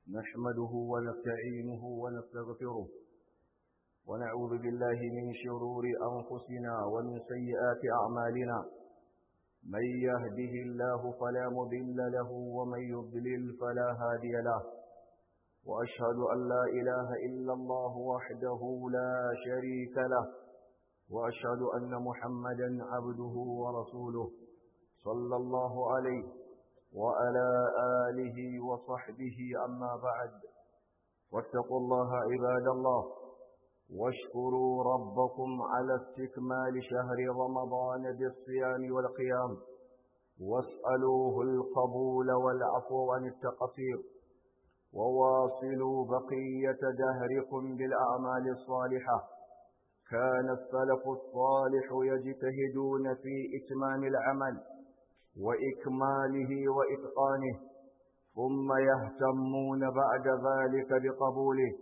نحمده ونستعينه ونستغفره ونعوذ بالله من شرور أنفسنا ومن سيئات أعمالنا من يهده الله فلا مضل له ومن يضلل فلا هادي له وأشهد أن لا إله إلا الله وحده لا شريك له وأشهد أن محمدا عبده ورسوله صلى الله عليه وعلى آله وصحبه أما بعد واتقوا الله عباد الله واشكروا ربكم على استكمال شهر رمضان بالصيام والقيام واسألوه القبول والعفو عن التقصير وواصلوا بقية دهركم بالأعمال الصالحة كان السلف الصالح يجتهدون في إتمام العمل وإكماله وإتقانه ثم يهتمون بعد ذلك بقبوله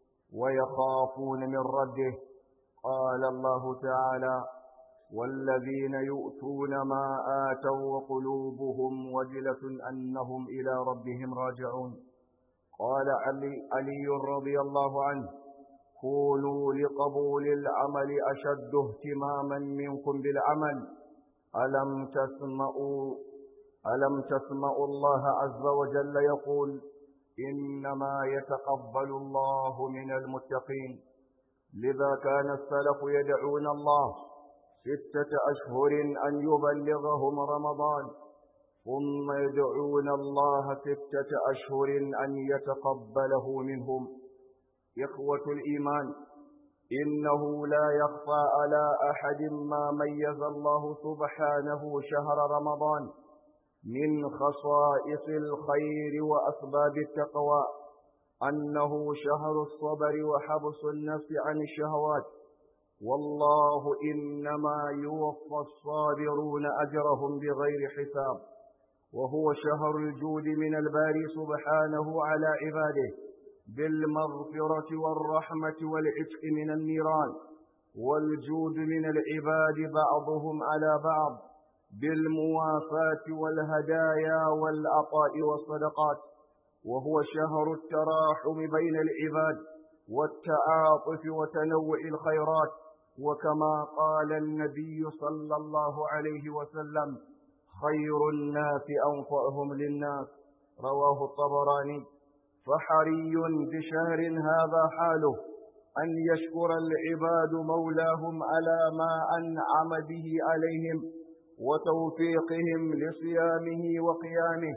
ويخافون من رده قال الله تعالى والذين يؤتون ما آتوا وقلوبهم وجلة أنهم إلى ربهم راجعون قال علي, علي رضي الله عنه كونوا لقبول العمل أشد اهتماما منكم بالعمل ألم تسمعوا ألم تسمعوا الله عز وجل يقول إنما يتقبل الله من المتقين لذا كان السلف يدعون الله ستة أشهر أن يبلغهم رمضان ثم يدعون الله ستة أشهر أن يتقبله منهم إخوة الإيمان إنه لا يخفى على أحد ما ميز الله سبحانه شهر رمضان من خصائص الخير وأسباب التقوى أنه شهر الصبر وحبس النفس عن الشهوات والله إنما يوفى الصابرون أجرهم بغير حساب وهو شهر الجود من الباري سبحانه على عباده بالمغفرة والرحمة والعتق من النيران والجود من العباد بعضهم على بعض بالموافاة والهدايا والعطاء والصدقات وهو شهر التراحم بين العباد والتعاطف وتنوع الخيرات وكما قال النبي صلى الله عليه وسلم خير الناس أنفعهم للناس رواه الطبراني فحري بشهر هذا حاله أن يشكر العباد مولاهم على ما أنعم به عليهم وتوفيقهم لصيامه وقيامه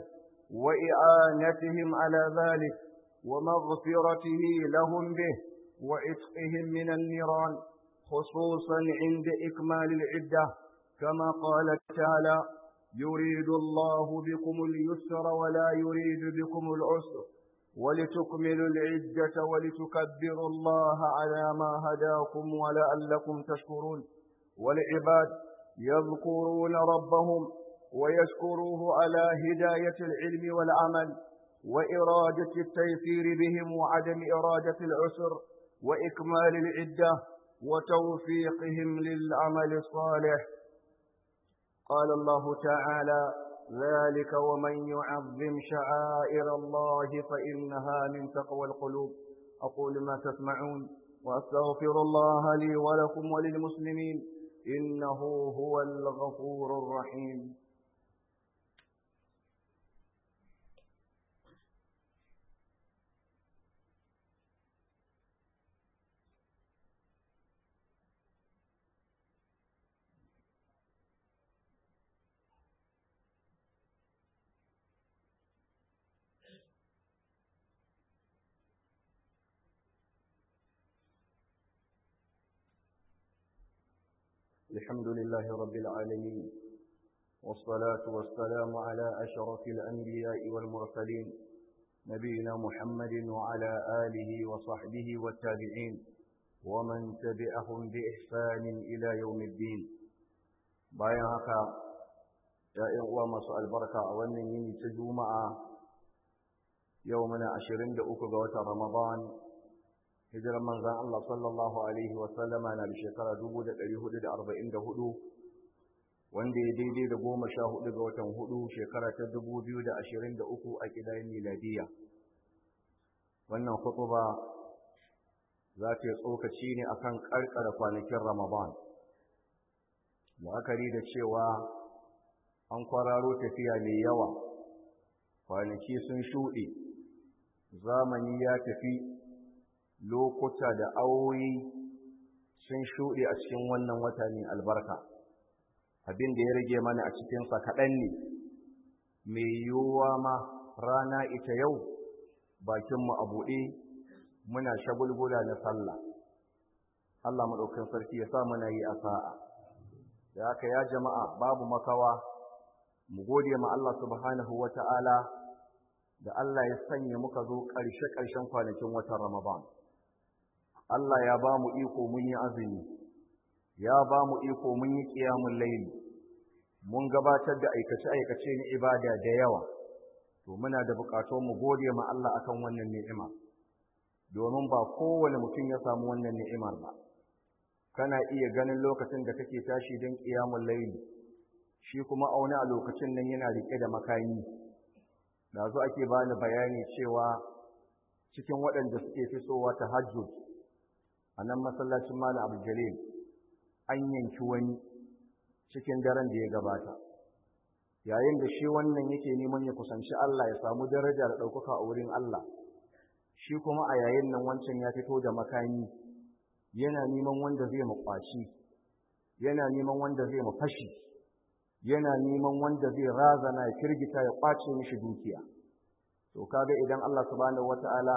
وإعانتهم على ذلك ومغفرته لهم به وعتقهم من النيران خصوصا عند إكمال العدة كما قال تعالى يريد الله بكم اليسر ولا يريد بكم العسر ولتكملوا العدة ولتكبروا الله على ما هداكم ولعلكم تشكرون والعباد يذكرون ربهم ويشكروه على هداية العلم والعمل وإرادة التيسير بهم وعدم إرادة العسر وإكمال العدة وتوفيقهم للعمل الصالح قال الله تعالى ذلك ومن يعظم شعائر الله فإنها من تقوى القلوب أقول ما تسمعون وأستغفر الله لي ولكم وللمسلمين إنه هو الغفور الرحيم الحمد لله رب العالمين والصلاة والسلام على أشرف الأنبياء والمرسلين نبينا محمد وعلى آله وصحبه والتابعين ومن تبعهم بإحسان إلى يوم الدين bayan haka ‘ya'yan uwa masu albarka a wannan yini ta juma'a yau muna ashirin da uku ga watan ramadan hijirar manzan Allah sallallahu Alaihi wasallama na da shekara dubu da ɗari hudu da arba'in da hudu wanda ya daidai da goma sha hudu ga watan hudu shekara ta dubu biyu da ashirin da uku a ƙidayen miladiya wannan hutuba za ta yi tsokaci ne akan karkara kwanakin ramadan la'akari da cewa an kwararo tafiya mai yawa kwanaki sun shuɗe zamani ya tafi lokuta da awoyi sun shuɗe a cikin wannan wata mai albarka abin da ya rage mana a cikinsa kaɗan ne mai yiwuwa ma rana ita yau bakinmu a buɗe muna shagulgula na sallah Allah maɗaukin sarki ya sa muna yi a sa'a da haka ya jama'a babu makawa mu gode ma Allah subhanahu wa ta'ala da Allah ya sanya muka zo ƙarshe-ƙarshen kwanakin watan Ramadan. Allah ya ba mu iko mun yi azumi, ya ba mu iko mun yi ƙiyamun laili, mun gabatar da aikace-aikace na ibada da yawa, to muna da buƙatun mu gode ma Allah akan wannan ni'ima, domin ba kowane mutum ya samu wannan ni'imar ba. Kana iya ganin lokacin da kake tashi don ƙiyamun laili, shi kuma auna a lokacin nan yana riƙe da makami. Da zo ake bani bayani cewa cikin waɗanda suke fisowa ta hajjud a nan masallacin Malam Abu Jalil an yanki wani cikin daren da ya gabata. Yayin da shi wannan yake neman ya kusanci Allah ya samu daraja da ɗaukaka a wurin Allah, shi kuma a yayin nan wancan ya fito da makami yana neman wanda zai mu ƙwaci, yana neman wanda zai mu fashi, yana neman wanda zai razana ya firgita ya ƙwace mishi dukiya. To kaga idan Allah subhanahu wata'ala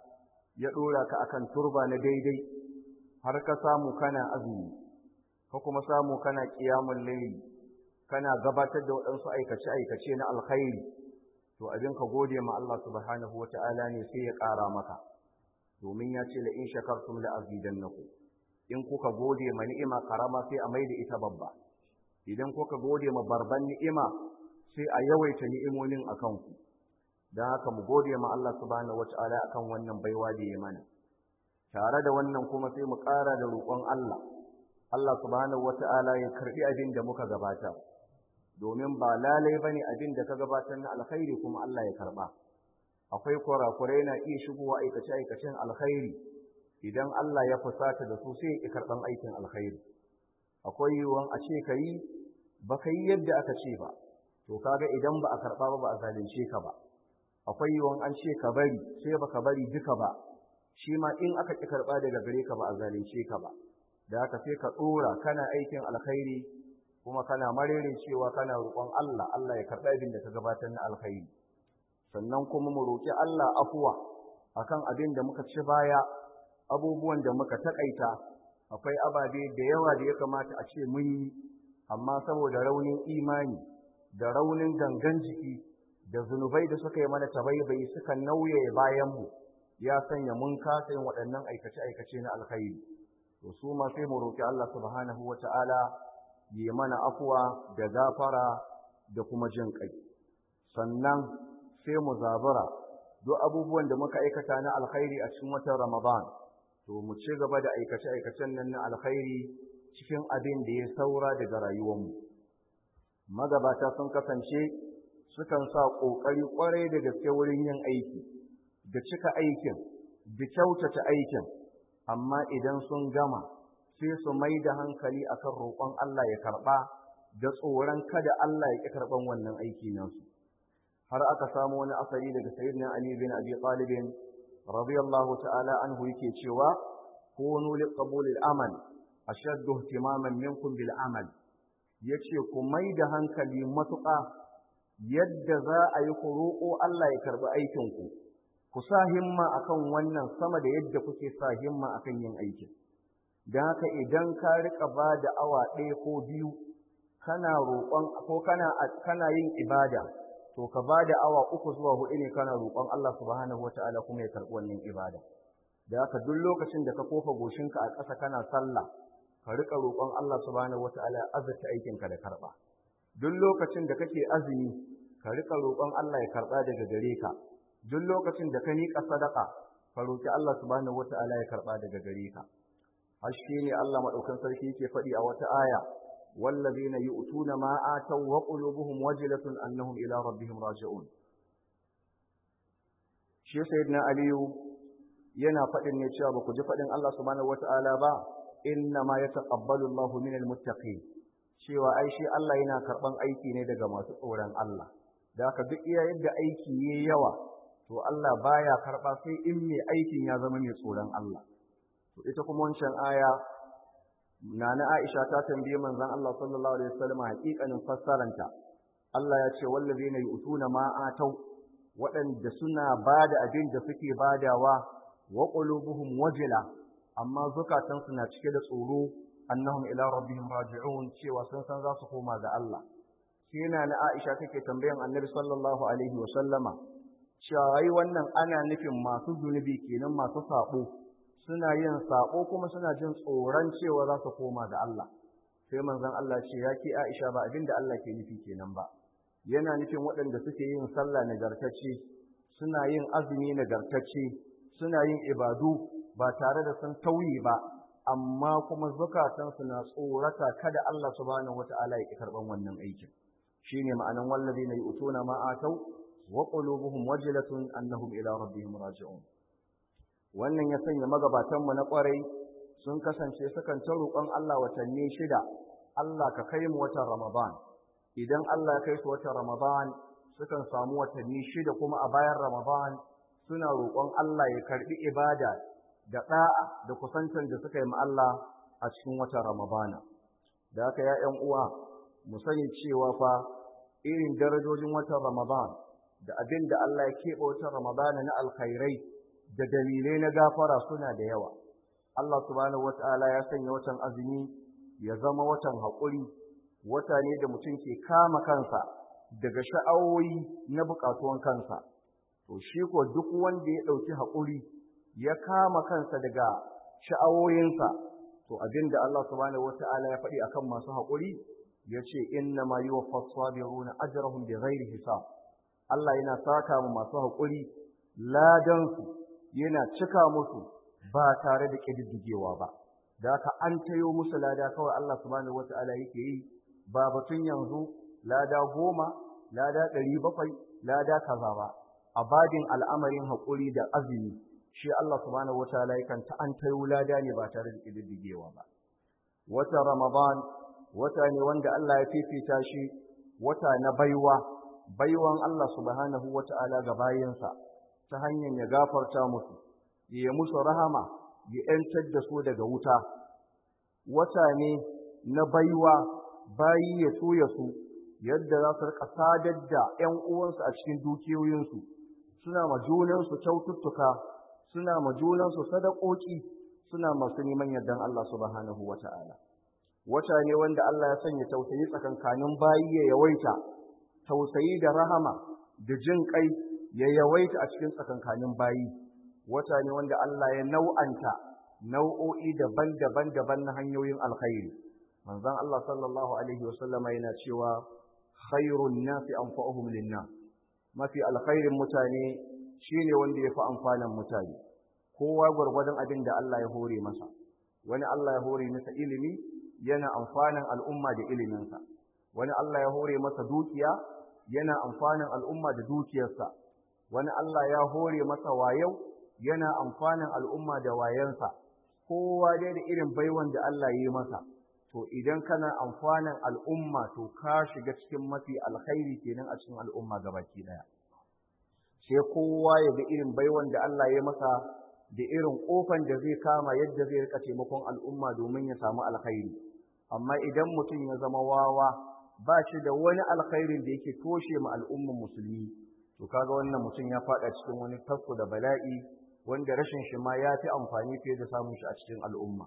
ya ɗora ka akan turba na daidai har ka samu kana azumi ka kuma samu kana ƙiyamun laili kana gabatar da waɗansu aikace-aikace na alkhairi to abin ka gode ma Allah subhanahu wata'ala ne sai ya ƙara maka domin ya ce la in shakartum la azidannakum in kuka gode ma ni'ima karama sai a maida ita babba idan kuka gode ma barban ni'ima sai a yawaita ni'imomin akan ku don haka mu gode ma Allah subhanahu wata'ala akan wannan baiwa da ya mana tare da wannan kuma sai mu ƙara da roƙon Allah Allah subhanahu wata'ala ya karbi abin da muka gabata domin ba lalai bane abin da ka gabatar na alkhairi kuma Allah ya karba akwai kurakurai na iya shigowa aikace aikacen alkhairi idan Allah ya fusata da su sai ya karban aikin alkhairi akwai yiwuwan a ce ka yi ba ka yi yadda aka ce ba to kaga idan ba a karba ba ba a zalunce ka ba akwai yiwuwan an ce ka bari sai ba ka bari duka ba shi ma in aka ƙi karɓa daga gare ka ba a zalunce ka ba da haka sai ka ɗora kana aikin alkhairi kuma kana marere cewa kana roƙon Allah Allah ya karɓi abin da ka gabatar na alkhairi sannan kuma mu roƙi Allah afuwa akan abin da muka ci baya abubuwan da muka taƙaita akwai ababe da yawa da ya kamata a ce mun yi amma saboda raunin imani da raunin gangan jiki da zunubai da suka yi mana tabaibai suka nauye bayanmu ya sanya mun kasa yin waɗannan aikace-aikace na alkhairi to su ma sai mu roƙi Allah subhanahu wata'ala yi mana afuwa da gafara da kuma jin kai sannan sai mu zabura duk abubuwan da muka aikata na alkhairi a cikin watan Ramadan to mu ci gaba da aikace-aikacen nan na alkhairi cikin abin da ya saura daga rayuwarmu magabata sun kasance sukan sa ƙoƙari ƙwarai da gaske wurin yin aiki da cika aikin da kyautata aikin amma idan sun gama sai su mai da hankali akan roƙon Allah ya karɓa da tsoron kada Allah ya ƙi karɓan wannan aiki nasu har aka samu wani asali daga sayyidina Ali bin Abi Talib radiyallahu ta'ala anhu yake cewa kunu liqabul al-amal ashaddu ihtimaman minkum bil amal yace ku mai da hankali matuƙa yadda za a yi ku roƙo Allah ya karɓi aikinku ku sa himma akan wannan sama da yadda kuke sa himma akan yin aikin don haka idan ka riƙa ba da awa ɗaya ko biyu kana roƙon ko kana kana yin ibada to ka ba da awa uku zuwa huɗu ne kana roƙon Allah subhanahu wataala kuma ya karɓi wannan ibada da haka duk lokacin da ka kofa goshinka a ƙasa kana sallah ka riƙa roƙon Allah subhanahu wataala ya azurta aikinka da karɓa duk lokacin da kake azumi ka riƙa roƙon Allah ya karɓa daga gare ka duk lokacin da ka miƙa sadaka ka roƙi Allah subhanahu wata'ala ya karɓa daga gare ka har shi ne Allah maɗaukan sarki yake faɗi a wata aya wallazina yu'tuna ma ataw wa qulubuhum wajilatun annahum ila rabbihim raji'un shi sayyidina aliyu yana faɗin ne cewa ba ku ji faɗin Allah subhanahu wata'ala ba inna ma yataqabbalu Allahu minal muttaqin cewa ai shi Allah yana karɓan aiki ne daga masu tsoron Allah da haka duk iya yadda aiki yayi yawa to Allah baya karɓa sai in mai aikin ya zama mai tsoron Allah to ita kuma wancan aya nana Aisha ta tambaye manzon Allah sallallahu alaihi wasallam haƙiƙanin fassaranta Allah ya ce wallazina yu'tuna ma atau waɗanda suna bada abin da suke badawa wa qulubuhum wajila amma zukatansu na cike da tsoro annahum ila rabbihim raji'un cewa sun san za su koma ga Allah sai na na Aisha take tambayan Annabi sallallahu alaihi wa sallama cewa ai wannan ana nufin masu zunubi kenan masu sabo suna yin sabo kuma suna jin tsoron cewa za su koma ga Allah sai manzon Allah ce ya ki Aisha ba abinda Allah ke nufi kenan ba yana nufin waɗanda suke yin sallah nagartacce suna yin azumi nagartacce suna yin ibadu ba tare da sun tauye ba amma kuma zukatansu na tsorata kada Allah subhanahu wata'ala ya ki karban wannan aikin shine ma'anan wallazina yu'tuna ma atau wa qulubuhum wajilatun annahum ila rabbihim raji'un wannan ya sanya magabatan mu na kwarai sun kasance sukan ta roƙon Allah watanni shida Allah ka kai mu watan Ramadan idan Allah ya kai su watan Ramadan sukan samu watanni shida kuma a bayan Ramadan suna roƙon Allah ya karbi ibada da ɗa'a da kusantan da suka yi ma Allah a cikin watan Ramadana. Da haka ya ‘yan uwa, mu sani cewa fa irin darajojin watan Ramadan da abin da Allah ya keɓe watan Ramadana na alkhairai da dalilai na gafara suna da yawa. Allah subhanahu wata'ala ya sanya watan azumi ya zama watan haƙuri, wata ne da mutum ke kama kansa daga sha'awoyi na buƙatuwan kansa. To shi ko duk wanda ya ɗauki haƙuri ya kama kansa daga sha'awoyinsa to abinda Allah subhanahu wata'ala ya faɗi akan masu haƙuri ya ce inna ma yi wa fasabiruna ajrahum bi ghairi hisab Allah yana saka mu masu haƙuri ladansu yana cika musu ba tare da ƙididdigewa ba da haka an tayo musu lada kawai Allah subhanahu wata'ala yake yi ba batun yanzu lada goma lada ɗari bakwai lada kaza ba a badin al'amarin haƙuri da azumi shi Allah subhanahu wataala yakan ta an tayo lada ne ba tare da kididdigewa ba wata ramadan wata ne wanda Allah ya fifita shi wata na baiwa baiwan Allah subhanahu wataala ga bayinsa ta hanyar ya gafarta musu ya musu rahama ya yantar da su daga wuta wata ne na baiwa bayi ya so ya su yadda za su rika sadar da ƴan uwansu a cikin dukiyoyinsu suna ma junansu kyaututtuka suna ma junansu sadakoki suna masu neman yardan Allah subhanahu wata'ala wata ne wanda Allah ya sanya tausayi tsakankanin bayi ya yawaita tausayi da rahama da jin kai ya yawaita a cikin tsakankanin bayi wata ne wanda Allah ya nau'anta nau'o'i daban-daban daban na hanyoyin alkhairi manzon Allah sallallahu alaihi wasallama yana cewa khairun nasi anfa'uhum lin-nas mafi alkhairin mutane shine wanda ya fi amfanin mutane kowa gwargwadon abin da Allah ya hore masa wani Allah ya hore masa ilimi yana amfanin al'umma da iliminsa wani Allah ya hore masa dukiya yana amfanin al'umma da dukiyarsa wani Allah ya hore masa wayau yana amfanin al'umma da wayansa kowa dai da irin baiwan da Allah ya yi masa to idan kana amfanin al'umma to ka shiga cikin mafi alkhairi kenan a cikin al'umma gabaki daya sai kowa ya ga irin baiwan da Allah ya masa da irin kofan da zai kama yadda zai rika taimakon al'umma domin ya samu alkhairi amma idan mutum ya zama wawa ba shi da wani alkhairin da yake toshe ma al'umman musulmi to kaga wannan mutum ya fada cikin wani tasko da bala'i wanda rashin shi ma ya fi amfani fiye da samun shi a cikin al'umma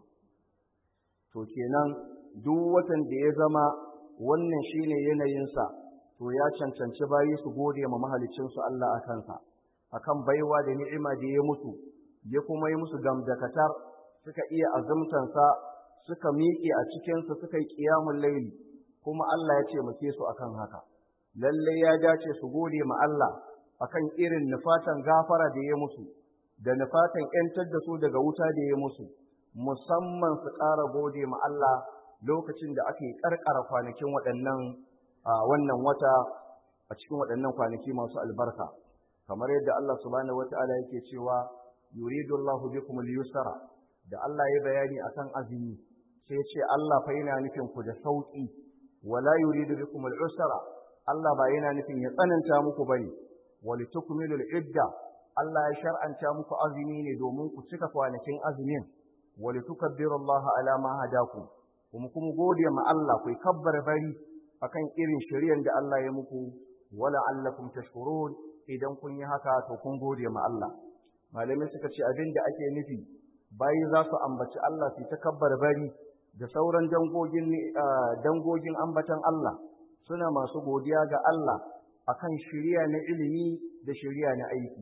to kenan duk watan da ya zama wannan shine yanayinsa to ya cancanci bayi su gode ma mahalicinsu Allah a kansa akan baiwa da ni'ima da ya musu ya kuma yi musu gamdakatar suka iya azumtansa suka miƙe a cikinsa suka yi ƙiyamun laili kuma Allah ya ce muke su akan haka lalle ya dace su gode ma Allah akan irin nufatan gafara da ya musu da nufatan ƴantar da su daga wuta da ya musu musamman su ƙara gode ma Allah lokacin da ake ƙarƙara kwanakin waɗannan wannan wata a cikin waɗannan kwanaki masu albarka kamar yadda Allah subhanahu wata'ala yake cewa yuridu Allahu bikum al-yusra da Allah ya bayani akan azumi sai ce Allah fa yana nufin ku da sauki wala yuridu bikum al-usra Allah ba yana nufin ya tsananta muku bane walitukmilu al-idda Allah ya shar'anta muku azumi ne domin ku cika kwanakin azumin walitukabbiru Allah ala ma hadakum kuma kuma gode ma Allah ku kabbar bari akan irin shari'ar da Allah ya muku wala allakum tashkurun idan kun yi haka to kun gode ma Allah malamai suka ce abin da ake nufi bayi za su ambaci Allah su takabbar bari da sauran dangogin dangogin ambatan Allah suna masu godiya ga Allah akan shari'a na ilimi da shari'a na aiki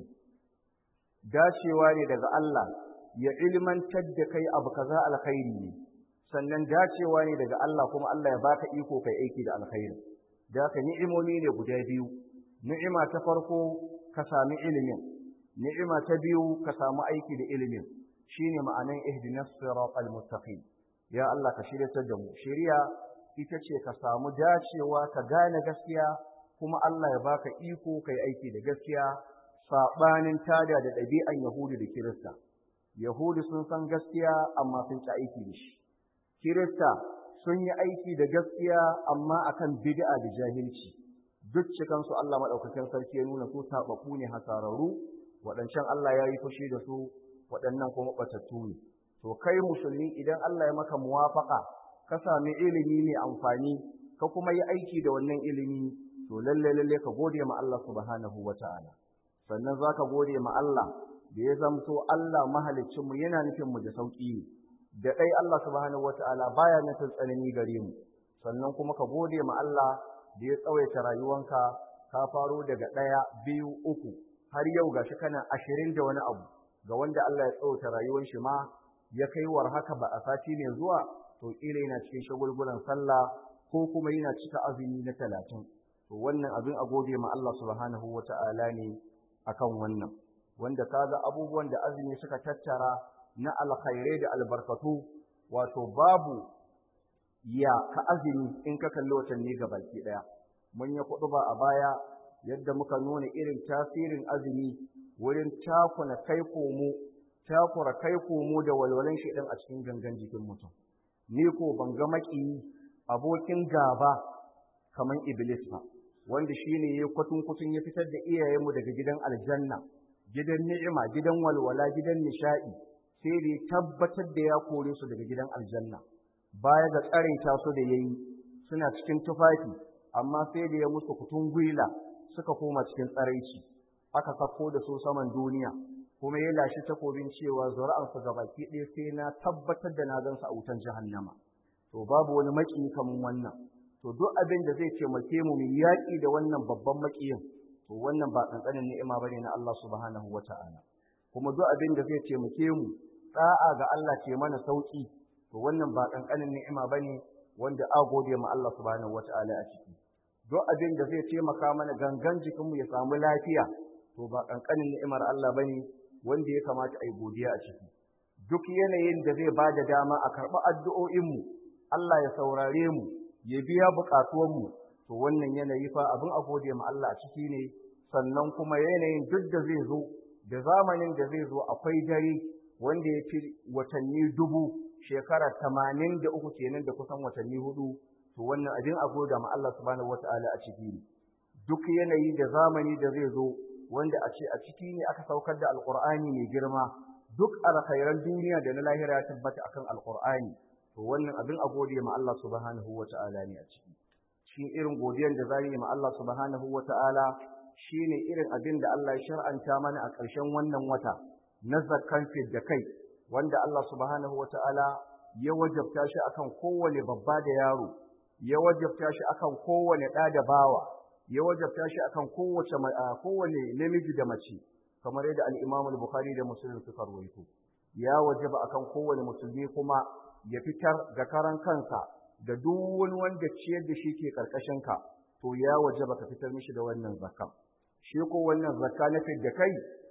dacewa ne daga Allah ya ilmantar da kai abu kaza alkhairi ne sannan dacewa ne daga Allah kuma Allah ya baka iko kai aiki da alkhairi da haka ni'imomi ne guda biyu ni'ima ta farko ka sami ilimin ni'ima ta biyu ka samu aiki da ilimin shine ma'anan ihdinas siratal mustaqim ya Allah ka shiryatar da mu shiriya ita ce ka samu dacewa ka gane gaskiya kuma Allah ya baka iko kai aiki da gaskiya sabanin tada da ɗabi'an Yahudu da Kirista Yahudu sun san gaskiya amma sun ci aiki da shi Kirista sun yi aiki da gaskiya amma akan bid'a da jahilci duk cikansu Allah maɗaukakin sarki ya nuna su taɓaɓɓu ne hasararru waɗancan Allah ya yi fushi da su waɗannan kuma ɓatattu ne to kai musulmi idan Allah ya maka muwafaƙa ka sami ilimi mai amfani ka kuma yi aiki da wannan ilimi to lalle lalle ka gode ma Allah subhanahu wata'ala sannan zaka gode ma Allah da ya zamto Allah mahaliccinmu yana nufin mu da sauƙi ne da ɗai Allah subhanahu wata'ala baya nufin tsanani gare mu sannan kuma ka gode ma Allah da ya tsawaita rayuwanka ka faro daga ɗaya biyu uku har yau gashi kana ashirin da wani abu ga wanda Allah ya tsawaita rayuwar shi ma ya kai war haka ba a sati ne zuwa to kila yana cikin shagulgulan sallah ko kuma yana cika azumi na talatin to wannan abin a gode ma Allah subhanahu wata'ala ne akan wannan wanda kaga abubuwan da azumi suka tattara na alkhairai da albarkatu wato babu ya ka azumi in ka kalli watanni ga baki daya mun yi kuɗu ba a baya yadda muka nuna irin tasirin azumi wurin takuna kai komo takura kai komo da walwalan shi a cikin gangan jikin mutum ni ko ban ga maƙiyi abokin gaba kamar iblis ba wanda shine ya kwatun kutun ya fitar da iyayenmu daga gidan aljanna gidan ni'ima gidan walwala gidan nishaɗi sai da ya tabbatar da ya kore su daga gidan aljanna baya ga tsaraita su da yayi suna cikin tufafi amma sai da ya musu kutun gwila suka koma cikin tsaraici aka sako da su saman duniya kuma ya lashi takobin cewa zuri'ansu gabaki ɗaya sai na tabbatar da na gansu a wutan jahannama to babu wani maki kaman wannan to duk abin da zai taimake mu mu yaƙi da wannan babban makiyin to wannan ba kankanin ni'ima bane na Allah subhanahu wata'ala kuma duk abin da zai taimake mu da'a ga Allah ce mana sauki to wannan ba kankanin ni'ima bane wanda a gode ma Allah subhanahu wata'ala a ciki duk abin da zai taimaka mana gangan jikinmu ya samu lafiya to ba kankanin ni'imar Allah bane wanda ya kamata a yi godiya a ciki duk yanayin da zai ba da dama a karɓi addu'o'inmu Allah ya saurare mu ya biya buƙatuwanmu to wannan yanayi fa abin a gode ma Allah a ciki ne sannan kuma yanayin duk da zai zo da zamanin da zai zo akwai dare wanda ya fi watanni dubu shekara tamanin da uku kenan da kusan watanni hudu to wannan abin a goda ma Allah subhanahu wata'ala a ciki ne duk yanayi da zamani da zai zo wanda a ce a ciki ne aka saukar da alqur'ani mai girma duk alkhairan duniya da na lahira ya tabbata akan alqur'ani to wannan abin a gode ma Allah subhanahu wata'ala ne a ciki shi irin godiyar da za yi ma Allah subhanahu wata'ala shine irin abin da Allah ya shar'anta mana a ƙarshen wannan wata na zakkan da kai wanda Allah subhanahu wata'ala ya wajabta shi akan kowane babba da yaro ya wajabta shi akan kowane ɗa da bawa ya wajabta shi akan kowace kowane namiji da mace kamar yadda al-Imam al-Bukhari da Muslim suka rawaito ya wajaba akan kowane musulmi kuma ya fitar ga karan kansa da duk wani wanda ciyar da shi ke karkashin ka to ya wajaba ka fitar mishi da wannan zakka shi ko wannan zakka na da kai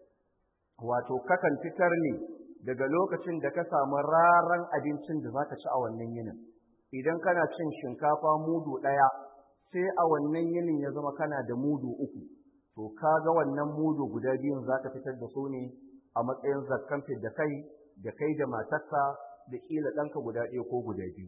wato kakan fitar ne daga lokacin da ka samu raran abincin da zaka ci a wannan yinin idan kana cin shinkafa mudu ɗaya sai a wannan yinin ya zama kana da mudu uku to kaga wannan mudu guda biyun zaka fitar da su ne a matsayin zakkan da kai da kai da matarka da ƙila ɗanka guda ɗaya ko guda biyu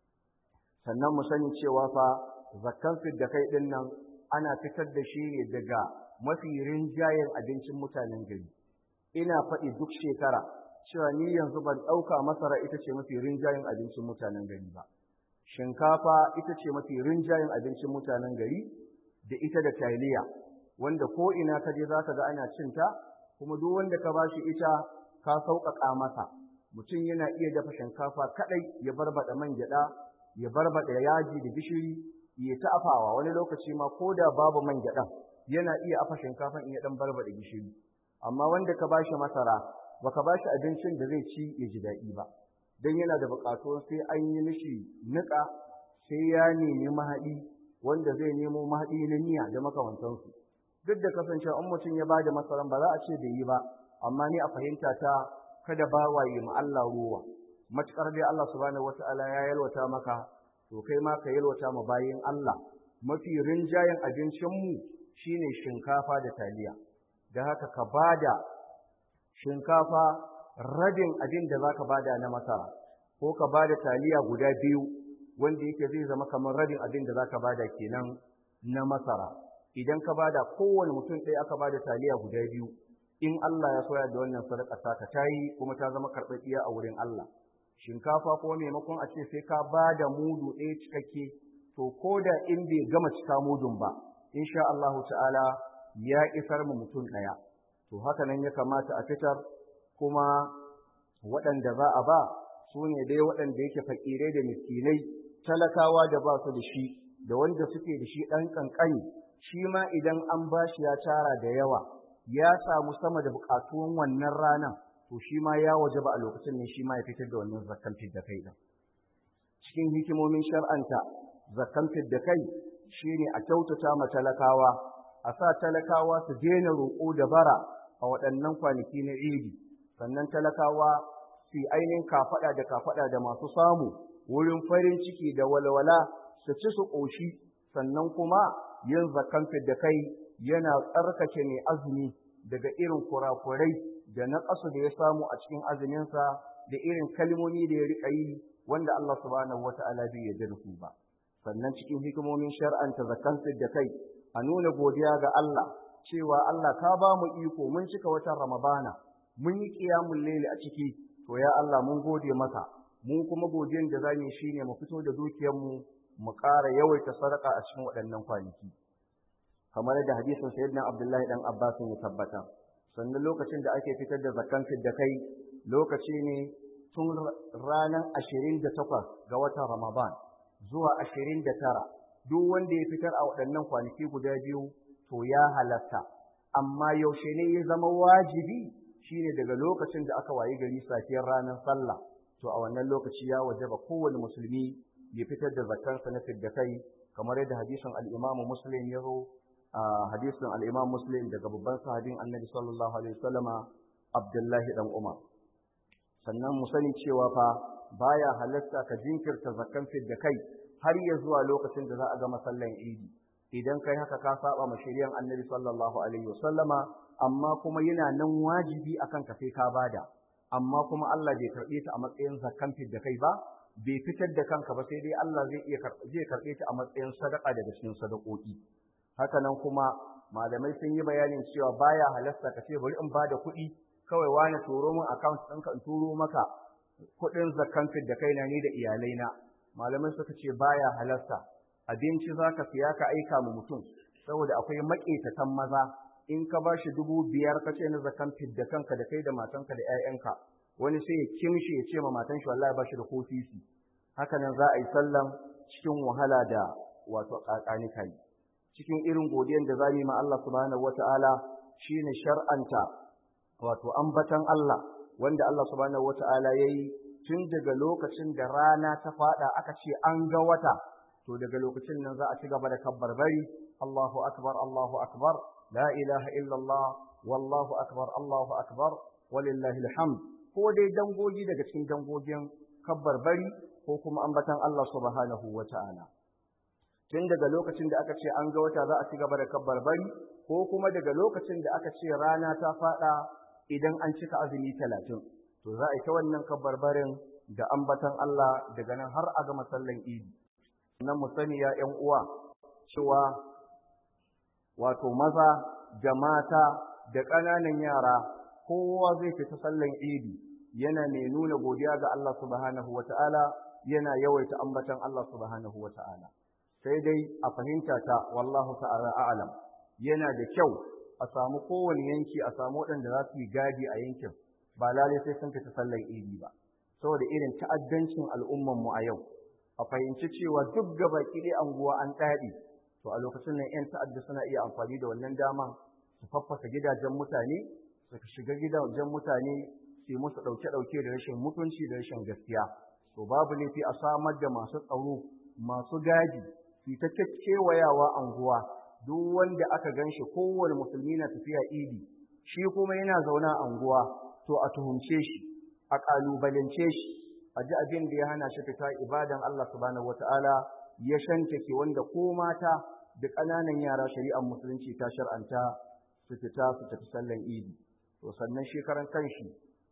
sannan mu sani cewa fa zakkan da kai ɗin nan ana fitar da shi ne daga mafi rinjayen abincin mutanen gari ina faɗi duk shekara cewa ni yanzu ban ɗauka masara ita ce mafi rinjayen abincin mutanen gari ba shinkafa ita ce mafi rinjayen abincin mutanen gari da ita da taliya wanda ko ina ka je zaka ga ana cinta kuma duk wanda ka bashi ita ka sauƙaƙa masa mutum yana iya dafa shinkafa kaɗai ya barbaɗa man gyaɗa ya barbaɗa yaji da gishiri ya ta afawa wani lokaci ma ko da babu man gyaɗan yana iya afa shinkafan in ya ɗan barbaɗa gishiri amma wanda ka bashi masara baka bashi abincin da zai ci ya ji daɗi ba don yana da buƙatuwar sai an yi mishi niƙa sai ya nemi mahaɗi wanda zai nemo mahaɗi na miya da makamantansu duk da kasancewa in mutum ya bada masaran ba za a ce bai yi ba amma ni a fahimta ta kada ba waye ma Allah ruwa matukar dai Allah subhanahu wata'ala ya yalwata maka to kai ma ka yalwata ma bayin Allah mafi rinjayen abincin mu shine shinkafa da taliya da haka ka bada shinkafa rabin abin da zaka bada na masara ko ka bada taliya guda biyu wanda yake zai zama kamar rabin abin da zaka bada kenan na masara idan ka bada kowane mutum ɗaya aka bada taliya guda biyu in Allah ya soya da wannan sadaka ta ta yi kuma ta zama karɓaɓɓiya a wurin Allah shinkafa ko maimakon a ce sai ka bada mudu ɗaya cikakke to ko da in bai gama cika mudun ba insha Allah ta'ala ya isar mu mutum ɗaya to haka nan ya kamata a fitar kuma waɗanda za a ba su ne dai waɗanda yake fakirai da miskinai talakawa da ba su da shi da wanda suke da shi ɗan ƙanƙani shi ma idan an ba shi ya tara da yawa ya samu sama da buƙatuwan wannan ranar to shi ma ya waje ba a lokacin ne shi ma ya fitar da wannan zakkan da kai ɗin cikin hikimomin shar'anta zakkan da kai shine a kyautata ma talakawa a sa talakawa su daina roƙo da bara a waɗannan kwanaki na idi sannan talakawa su ainihin kafaɗa da kafaɗa da masu samu wurin farin ciki da walwala su ci su ƙoshi sannan kuma yin zakan da kai yana tsarkake mai azumi daga irin kurakurai da na ƙasu da ya samu a cikin azuminsa da irin kalmomi da ya riƙa yi wanda Allah subhanahu wata'ala bai yarda da su ba sannan cikin hikimomin shar'anta zakan da kai a nuna godiya ga Allah cewa Allah ka ba mu iko mun cika watan Ramadana mun yi qiyamul layli a ciki to ya Allah mun gode maka mu kuma godiyan da zamu yi shine mu fito da dukiyar mu mu ƙara yawaita sadaka a cikin waɗannan kwanaki kamar da hadisin sayyidina Abdullahi dan Abbas ya tabbata sannan lokacin da ake fitar da zakkan da kai lokaci ne tun ranar 28 ga watan Ramadan zuwa 29 duk wanda ya fitar a waɗannan kwanaki guda biyu to ya halatta amma yaushe ne ya zama wajibi shine daga lokacin da aka wayi gari safiyar ranar sallah to a wannan lokaci ya wajaba kowane musulmi ya fitar da zakarsa na fidda kai kamar yadda hadisin al-Imam Muslim ya zo a hadisin al-Imam Muslim daga babban sahabin Annabi sallallahu alaihi wasallama Abdullahi dan Umar sannan mu sani cewa fa baya halatta ka jinkirta zakan fidda kai har ya zuwa lokacin da za a gama sallan Idi idan kai haka ka saba ma shari'an Annabi sallallahu alaihi wasallama amma kuma yana nan wajibi akan ka sai ka bada amma kuma Allah bai karbe ta a matsayin zakan da kai ba bai fitar da kanka ba sai dai Allah zai iya zai karbe ta a matsayin sadaka daga cikin sadakoki haka nan kuma malamai sun yi bayanin cewa baya halasta ka ce bari in bada kuɗi kawai wani turo min account ɗinka in turo maka kuɗin zakan da kai na ni da iyalaina malamai suka ce baya halasta abinci zaka siya ka aika mu mutum saboda akwai maƙetatan maza in ka ba shi dubu biyar ka ce na zakan fidda kanka da kai da matanka da 'ya'yanka wani sai ya kimshi ya ce ma matan shi wallahi ba shi da kofisi haka nan za a yi sallan cikin wahala da wato kakani kai cikin irin godiyan da zamu yi ma Allah subhanahu wata'ala shine shar'anta wato ambatan Allah wanda Allah subhanahu wata'ala yayi tun daga lokacin da rana ta fada aka ce an ga wata to daga lokacin nan za a ci gaba da kabbar bari Allahu akbar Allahu akbar la ilaha illallah wallahu akbar Allahu akbar walillahi alhamd ko dai dangogi daga cikin dangogin kabbar bari ko kuma ambatan Allah subhanahu wata'ala tun daga lokacin da aka ce an ga wata za a ci gaba da kabbar bari ko kuma daga lokacin da aka ce rana ta fada idan an cika azumi talatin to za a yi ta wannan kabarbarin da ambatan Allah daga nan har a gama sallan idi nan mu sani ya ƴan uwa cewa wato maza da mata da ƙananan yara kowa zai fita sallan idi yana mai nuna godiya ga Allah subhanahu wata'ala yana yawaita ambatan Allah subhanahu wata'ala sai dai a fahimta ta wallahu ta'ala a'lam yana da kyau a samu kowane yanki a samu waɗanda za su yi gadi a yankin ba lalai sai sun fita sallan idi ba saboda irin ta'addancin al'umman mu a yau a fahimci cewa duk gaba ɗaya anguwa an ɗaɗi to a lokacin nan 'yan ta'adda suna iya amfani da wannan dama su faffasa gidajen mutane su shiga gidajen mutane su yi musu ɗauke-ɗauke da rashin mutunci da rashin gaskiya to babu laifi a samar da masu tsaro masu gadi su ta kewayawa anguwa duk wanda aka gan shi kowane musulmi na tafiya idi shi kuma yana zauna anguwa to a tuhumce shi a ƙalubalance shi a ji abin da ya hana shi fita ibadan Allah subhanahu wata'ala ya shantake wanda ko mata da ƙananan yara shari'ar musulunci ta shar'anta su fita su tafi sallan idi to sannan shi karan kanshi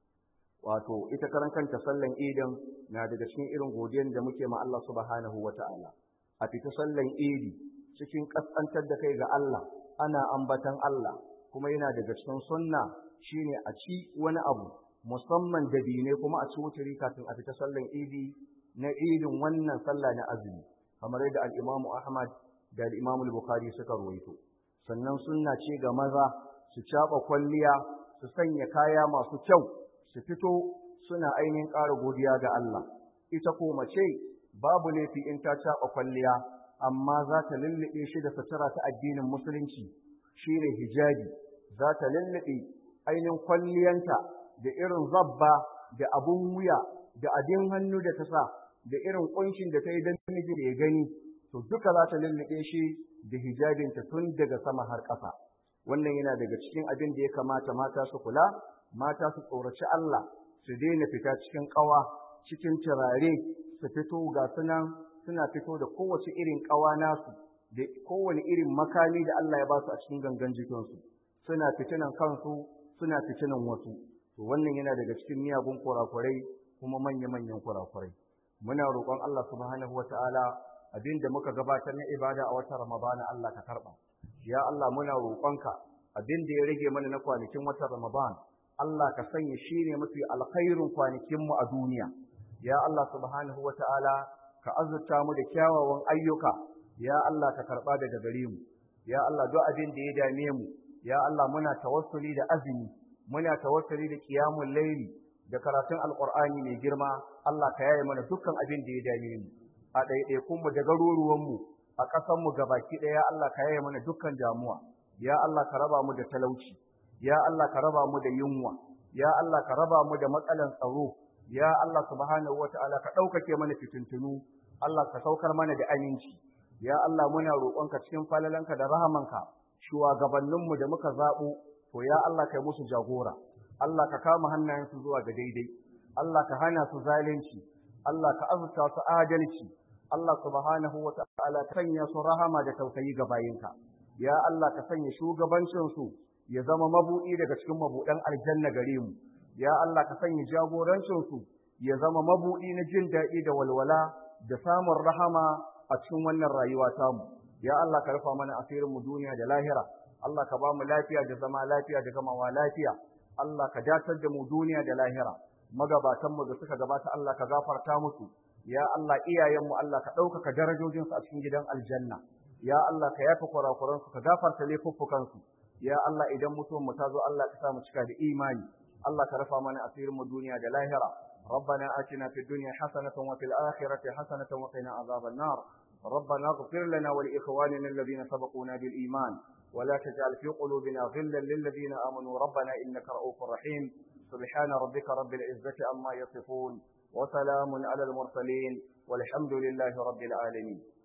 wato ita karan kanta sallan idin na daga cikin irin godiyar da muke ma Allah subhanahu wata'ala a fita sallan idi cikin kaskantar da kai ga Allah ana ambatan Allah kuma yana daga cikin sunna shine a ci wani abu musamman dabine kuma a ci wuturi kafin a fita sallan idi na idin wannan sallah na azumi kamar yadda al-Imam Ahmad da al-Imam Bukhari suka ruwaito sannan sunna ce ga maza su caba kwalliya su sanya kaya masu kyau su fito suna ainihin ƙara godiya ga Allah ita ko mace babu laifi in ta caba kwalliya amma za ta lullube shi da sutura ta addinin musulunci shine hijabi za ta lullube ainihin kwalliyanta da irin zabba da abun wuya da abin hannu da ta sa da irin kunshin da ta yi don miji da ya gani to duka za ta lullube shi da hijabinta tun daga sama har ƙasa wannan yana daga cikin abin da ya kamata mata su kula mata su tsoraci Allah su daina fita cikin ƙawa cikin turare su fito ga sunan suna fito da kowace irin ƙawa nasu da kowane irin makami da Allah ya ba su a cikin gangan jikinsu suna fitinan kansu suna fitinan wasu to wannan yana daga cikin miyagun kurakurai kuma manya-manyan kurakurai muna roƙon Allah subhanahu wata'ala abin da muka gabatar na ibada a watan Ramadana Allah ka karɓa ya Allah muna roƙonka abin da ya rage mana na kwanakin watan Ramadan Allah ka sanya shi ne mafi alkhairun kwanakinmu a duniya ya Allah subhanahu wata'ala ka azurta mu da kyawawan ayyuka ya Allah ka karɓa daga gare mu ya Allah duk abin da ya dame mu ya Allah muna tawassuli da azumi muna tawassuli da qiyamul layli da karatun alqur'ani mai girma Allah ka yaye mana dukkan abin da ya dame mu a ɗaiɗaikun mu da garuruwan mu a ƙasar mu gabaki ɗaya Allah ka yaye mana dukkan damuwa ya Allah ka raba mu da talauci ya Allah ka raba mu da yunwa ya Allah ka raba mu da matsalan tsaro ya Allah subhanahu wataala ka ɗaukake mana fitintunu Allah ka saukar mana da aminci ya Allah muna roƙonka cikin falalanka da rahamanka shugabanninmu da muka zaɓo to ya Allah kai musu jagora Allah ka kama hannayensu zuwa ga daidai Allah ka hana su zalunci Allah ka azurta su adalci Allah subhanahu wa ta'ala ka sanya su rahama da tausayi ga bayinka ya Allah ka sanya shugabancinsu ya zama mabuɗi daga cikin mabuɗan aljanna gare mu ya Allah ka sanya jagorancinsu ya zama mabuɗi na jin daɗi da walwala da samun rahama a cikin wannan rayuwa tamu ya Allah ka rufa mana asirin mu duniya da lahira Allah ka ba mu lafiya da zama lafiya da gamawa lafiya Allah ka datar da mu duniya da lahira magabatan mu da suka gabata Allah ka gafarta musu ya Allah iyayen mu Allah ka ɗaukaka darajojin su a cikin gidan aljanna ya Allah ka yafa kurakuran su ka gafarta laifuffukan su ya Allah idan mutuwan mu ta zo Allah ka sa mu cika da imani Allah ka rufa mana asirin mu duniya da lahira ربنا آتنا في الدنيا حسنة وفي الآخرة حسنة وقنا عذاب النار ربنا اغفر لنا ولإخواننا الذين سبقونا بالإيمان ولا تجعل في قلوبنا غلا للذين آمنوا ربنا إنك رؤوف رحيم سبحان ربك رب العزة عما يصفون وسلام على المرسلين والحمد لله رب العالمين